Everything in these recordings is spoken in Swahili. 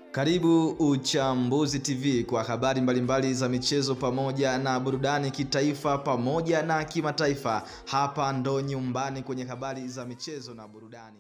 Karibu Uchambuzi TV kwa habari mbalimbali za michezo pamoja na burudani kitaifa pamoja na kimataifa. Hapa ndo nyumbani kwenye habari za michezo na burudani.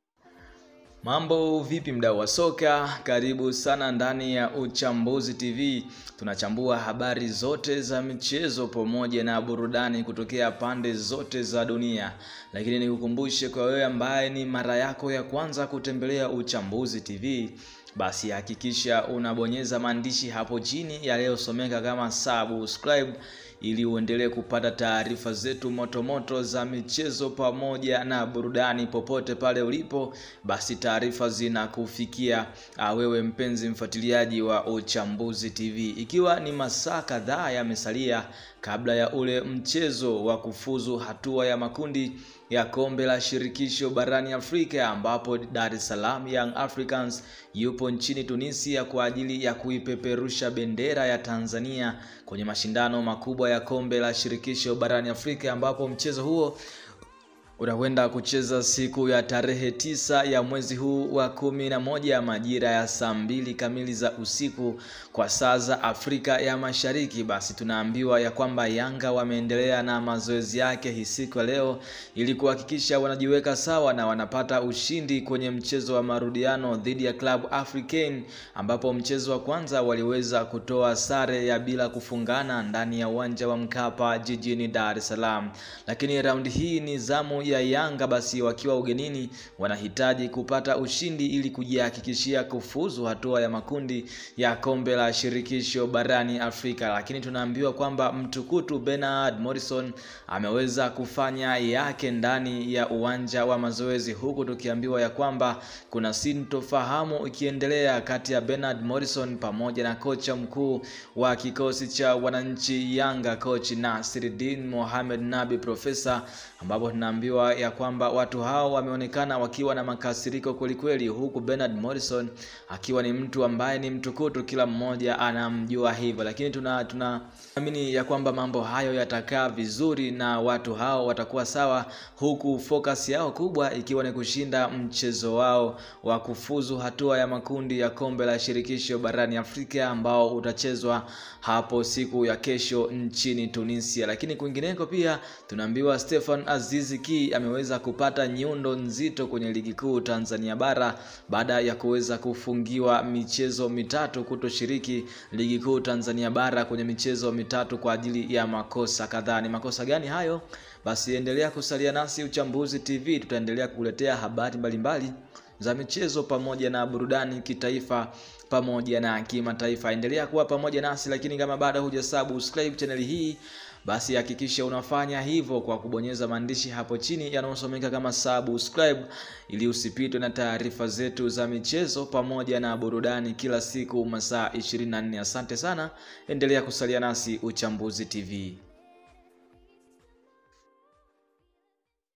Mambo vipi mdau wa soka? Karibu sana ndani ya Uchambuzi TV. Tunachambua habari zote za michezo pamoja na burudani kutokea pande zote za dunia. Lakini nikukumbushe kwa wewe ambaye ni mara yako ya kwanza kutembelea Uchambuzi TV, basi hakikisha unabonyeza maandishi hapo chini yaliyosomeka kama subscribe ili uendelee kupata taarifa zetu motomoto za michezo pamoja na burudani popote pale ulipo, basi taarifa zinakufikia wewe mpenzi mfuatiliaji wa Uchambuzi TV. Ikiwa ni masaa kadhaa yamesalia kabla ya ule mchezo wa kufuzu hatua ya makundi ya kombe la shirikisho barani Afrika ambapo Dar es Salaam Young Africans yupo nchini Tunisia kwa ajili ya kuipeperusha bendera ya Tanzania kwenye mashindano makubwa ya kombe la shirikisho barani Afrika ambapo mchezo huo unakwenda kucheza siku ya tarehe tisa ya mwezi huu wa kumi na moja majira ya saa mbili kamili za usiku kwa saa za Afrika ya Mashariki. Basi tunaambiwa ya kwamba Yanga wameendelea na mazoezi yake hii siku ya leo ili kuhakikisha wanajiweka sawa na wanapata ushindi kwenye mchezo wa marudiano dhidi ya Club Africain, ambapo mchezo wa kwanza waliweza kutoa sare ya bila kufungana ndani ya uwanja wa Mkapa jijini Dar es Salaam, lakini raundi hii ni zamu ya Yanga basi wakiwa ugenini wanahitaji kupata ushindi ili kujihakikishia kufuzu hatua ya makundi ya kombe la shirikisho barani Afrika. Lakini tunaambiwa kwamba mtukutu Bernard Morrison ameweza kufanya yake ndani ya uwanja wa mazoezi, huku tukiambiwa ya kwamba kuna sintofahamu ikiendelea kati ya Bernard Morrison pamoja na kocha mkuu wa kikosi cha wananchi Yanga, coach Nasiruddin Mohamed Nabi Profesa, ambapo tunaambiwa ya kwamba watu hao wameonekana wakiwa na makasiriko kwelikweli, huku Bernard Morrison akiwa ni mtu ambaye ni mtukutu, kila mmoja anamjua hivyo, lakini tuna tunaamini ya kwamba mambo hayo yatakaa vizuri na watu hao watakuwa sawa, huku focus yao kubwa ikiwa ni kushinda mchezo wao wa kufuzu hatua ya makundi ya kombe la shirikisho barani Afrika ambao utachezwa hapo siku ya kesho nchini Tunisia. Lakini kwingineko pia tunaambiwa Stefan Azizi Ki ameweza kupata nyundo nzito kwenye ligi kuu Tanzania bara baada ya kuweza kufungiwa michezo mitatu kutoshiriki ligi kuu Tanzania bara kwenye michezo mitatu kwa ajili ya makosa kadhaa. Ni makosa gani hayo? Basi endelea kusalia nasi Uchambuzi TV, tutaendelea kukuletea habari mbalimbali za michezo pamoja na burudani kitaifa pamoja na kimataifa. Endelea kuwa pamoja nasi, lakini kama bado huja subscribe channel hii basi hakikisha unafanya hivyo kwa kubonyeza maandishi hapo chini yanayosomeka kama subscribe, ili usipitwe na taarifa zetu za michezo pamoja na burudani kila siku masaa 24. Asante sana, endelea kusalia nasi Uchambuzi TV.